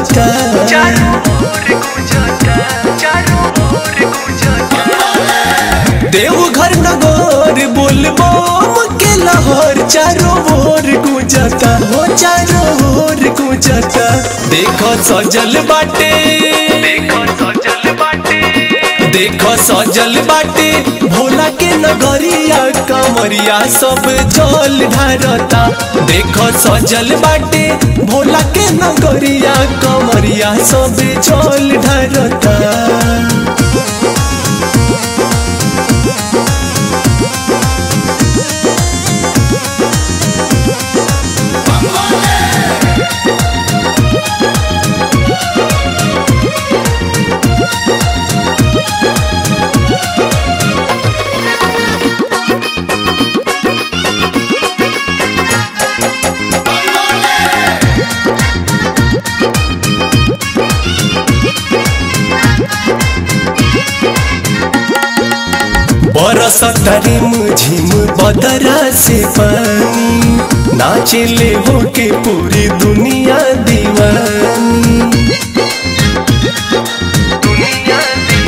गुजता चारों ओर गुजता चारों ओर गुजता देवघर नगर बोलबम के लहर चारों ओर गुजता हो चारों ओर गुजता देखो सजल बाटे देखो सजल बाटे देखो सजल बाटे भोला के नगरिया कमरिया सब जल ढारता देखो सजल बाटे भोला के नगरिया कमरिया सब जल ढारता बरस रिम झिम बदरा से पानी नाचले होके पूरी दुनिया दीवानी दुनिया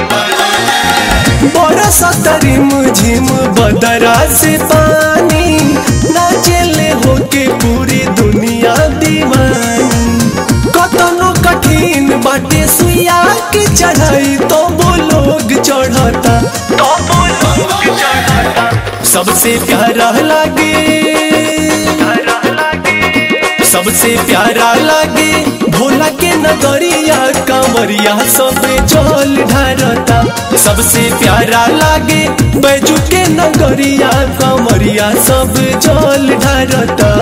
बरस रिम झिम बदरा से पानी नाचले होके पूरी दुनिया दीवानी कतनो कठिन बाटे सुइया के चढ़ाई तो वो लोग चढ़ता तो वो लोग चढ़ता सबसे प्यारा लागे हरा लागे सबसे प्यारा लागे भोला के नगरिया कांवरिया सब जल ढारता सबसे प्यारा लागे बैजू के नगरिया कांवरिया सब जल ढारता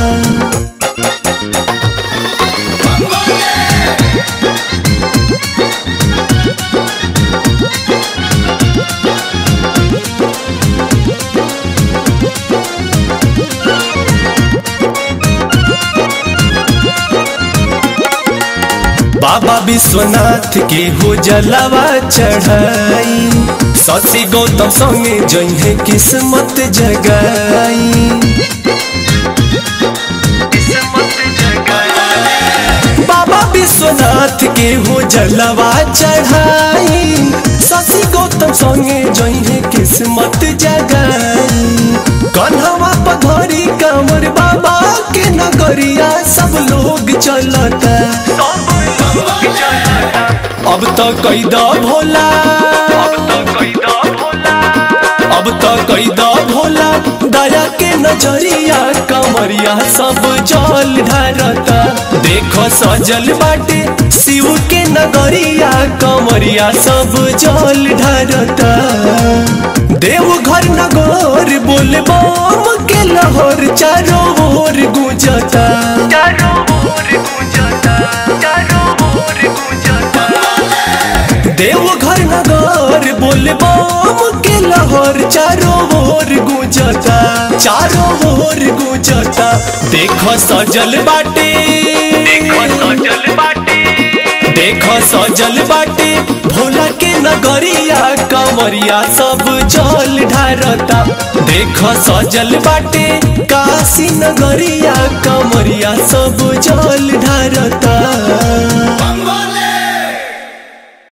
बाबा विश्वनाथ के हो जलवा चढ़ाई ससी गौतम संगे जइहे किस्मत जगाई किस्मत जगाई बाबा विश्वनाथ के हो जलवा चढ़ाई ससी गौतम संगे जइहे किस्मत जगाई कन्हवा पधरी कांवर बाबा के नगरिया सब लोग चलता सब लोग चढ़ता अब तो कैदा भोला अब तो कोई दो भोला अब तो कैदा भोला दया के नजरिया कमरिया सब जल ढारता देखो सजल बाटे शिव के नगरिया कमरिया सब जल ढारता देवघर नगर बोलबम के लहर चारों ओर गुजता चारों ओर गुजता चारों ओर गुजता देवघर नगर बोलबम के लहर चारों ओर गुजता चारों ओर गुजता देखो सजल बाटे देखो सजल बाटे देखो सजल बाटे भोला के नगरिया कमरिया सब जल ढारता देखो सजल बाटे काशी नगरिया कमरिया सब जल ढारता